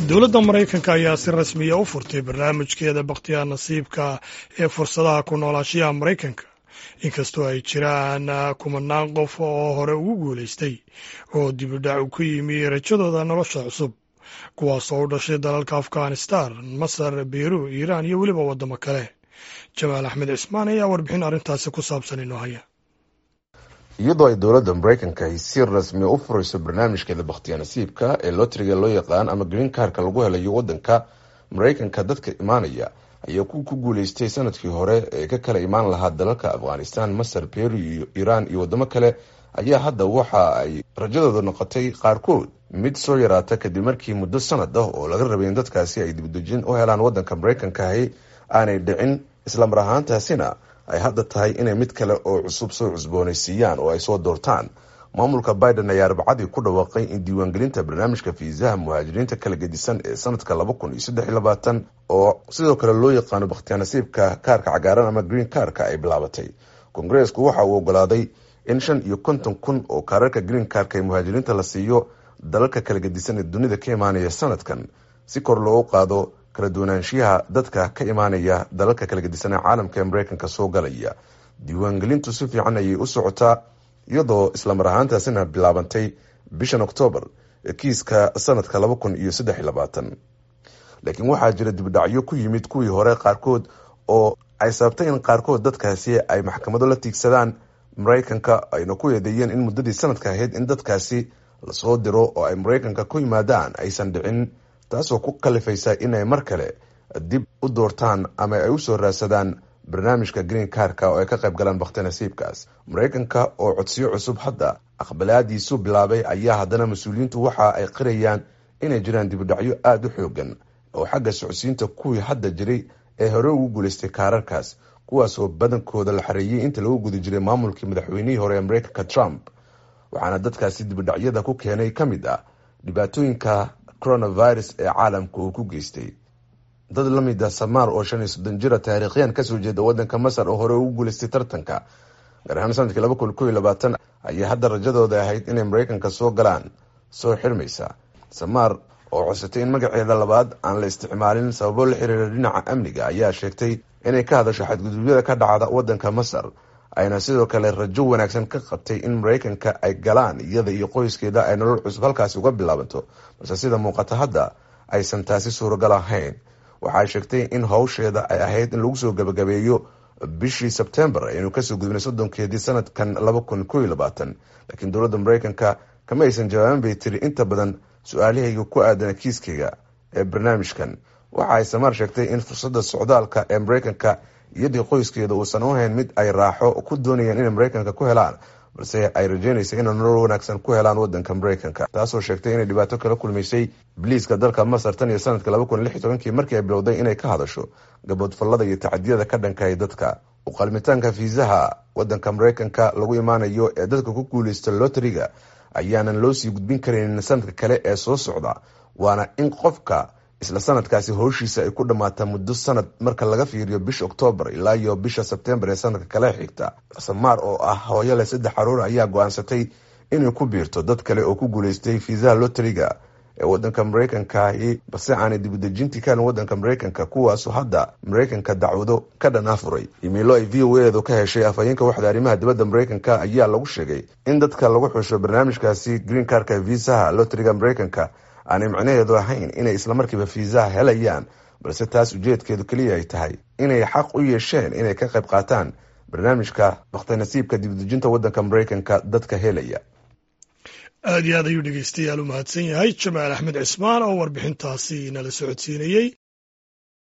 dowladda maraykanka ayaa si rasmiya u furtay barnaamijkeeda bakhtiyaa nasiibka ee fursadaha ku noolaashayaha maraykanka inkastoo ay jiraan kumanaan qof oo hore ugu guulaystay oo dibidhac ku yimi rajadooda nolosha cusub kuwaas oo u dhashay dalalka afghanistan masar beyru iiraan iyo weliba waddamo kale jamaal axmed cismaan ayaa warbixin arrintaasi ku saabsan inoo haya iyadoo ay dowladda maraykanka ay si rasmi u furayso barnaamijkeeda bakhtiyaa nasiibka ee lootriga loo yaqaan ama green karka lagu helayo waddanka maraykanka dadka imaanaya ayaa ku ku guuleystay sanadkii hore ee ka kala imaan lahaa dalalka afghanistan masar beru iyo iiraan iyo waddamo kale ayaa hadda waxa ay rajadooda noqotay qaarkood mid soo yaraata kadib markii muddo sanad ah oo laga rabay in dadkaasi ay dibdejin u helaan waddanka maraykankahi aanay dhicin islamar ahaantaasina ay hadda tahay inay mid kale oo cusub soo cusboonaysiiyaan oo ay soo doortaan maamulka biden ayaa arbacadii ku dhawaaqay in diiwaangelinta barnaamijka fiisaha muhaajiriinta kala gedisan ee sanadka laba kun iyo saddex iyo labaatan oo sidoo kale loo yaqaano bakhtiyaa nasiibka kaarka cagaaran ama green karka ay bilaabatay kongareesku waxa uu ogolaaday in shan iyo konton kun oo kaararka green karka ee muhaajiriinta la siiyo dalalka kala gedisan ee dunida ka imaanaya sanadkan si kor loogu qaado kala duwanaanshiyaha dadka ka imaanaya dalalka kala gedisan ee caalamka ee maraykanka soo galaya diiwaangelintu si fiican ayay u socotaa iyadoo islamar ahaantaasina bilaabantay bishan oktoobar ee kiiska sanadka laba kun iyo saddex iyo labaatan laakiin waxaa jira dibdhacyo ku yimid kuwii hore qaarkood oo ay sababtay in qaarkood dadkaasi ay maxkamado la tiigsadaan maraykanka ayna ku eedeeyeen in muddadii sanadka ahayd in dadkaasi lasoo diro oo ay maraykanka ku yimaadaan aysan dhicin taasoo ku kalifaysa inay mar kale dib u doortaan ama ay usoo raadsadaan barnaamijka green karka oo ay ka qayb galaan bakhti nasiibkaas maraykanka oo codsiyo cusub hadda aqbalaadiisu bilaabay ayaa haddana mas-uuliyiintu waxa ay qirayaan inay jiraan dibidhacyo aada u xoogan oo xagga socodsiinta kuwii hadda jiray ee hore ugu guulaystay kaararkaas kuwaas oo badankooda la xareeyey inta lagu guda jiray maamulkii madaxweynihii hore ee maraykanka trump waxaana dadkaasi dibidhacyada ku keenay ka mid ah dhibaatooyinka coronavirus ee caalamka uu ku geystay dad la mid ah samaar oo shan iyo soddon jira taariikhyan kasoo jeeda waddanka masar oo hore ugu guulaystay tartanka gaar ahaan sanadkii laba kun kow iyo labaatan ayaa hadda rajadooda ahayd inay maraykanka soo galaan soo xirmaysa samaar oo codsatay in magaceeda labaad aan la isticmaalin sababo la xiriira dhinaca amniga ayaa sheegtay inay ka hadasho xadgudubyada ka dhacda waddanka masar ayna sidoo kale rajo wanaagsan ka qabtay in maraykanka ay galaan iyada iyo qoyskeeda ay nolol cusub halkaasi uga bilaabanto balse sida muuqata hadda aysan taasi suuragal ahayn waxay sheegtay in howsheeda ay ahayd in lagu soo gabagabeeyo bishii sebtembar aynu kasoo gudbinay soddonkeedii sanadkan laba kun kow iyo labaatan laakiin dowladda maraykanka kama aysan jawaabin bay tiri inta badan su-aalahayga ku aadana kiiskayga ee barnaamijkan waxa ay samaar sheegtay in fursadda socdaalka ee maraykanka iyadii qoyskeeda uusan u hayn mid ay raaxo ku doonayaan inay maraykanka ku helaan balse ay rajeynaysa inay nolol wanaagsan ku helaan wadanka maraykanka taasoo sheegtay inay dhibaato kala kulmaysay biliiska dalka masar tan iyo sanadka laba kun lix iyo tobankii markii ay bilowday inay ka hadasho gaboodfallada iyo tacadiyada ka dhankaya dadka uqalmitaanka fiisaha wadanka maraykanka lagu imaanayo ee dadka ku guuleysta loteriga ayaanan loo sii gudbin karaynin sanadka kale ee soo socda waana in qofka isla sanadkaasi howshiisa ay ku dhammaata muddo sanad marka laga fiiriyo bisha oktoobar ilaa iyo bisha sebtembar ee sanadka kale xigta samaar oo ah hooyo leh saddex caruur ayaa go-aansatay inay ku biirto dad kale oo ku guuleystay fiisaha loteriga ee wadanka maraykankahi balse aanay dibudejintii ka helin wadanka maraykanka kuwaasu hadda maraykanka dacwado ka dhanaa furay imiilo ay v o edu ka heshay afhayeenka waxda arrimaha dibadda maraykanka ayaa lagu sheegay in dadka lagu xusho barnaamijkaasi green karka viisaha loteriga maraykanka aanay macnaheedu ahayn inay islamarkiiba fiisaha helayaan balse taas ujeedkeedu keliya ay tahay inay xaq u yeesheen inay ka qayb qaataan barnaamijka bakhti nasiibka dibudejinta wadanka maraykanka dadka helaya aad iyo aad ayuu dhegeystayaal u mahadsan yahay jamaal axmed cismaan oo warbixintaasi nala socodsiinayey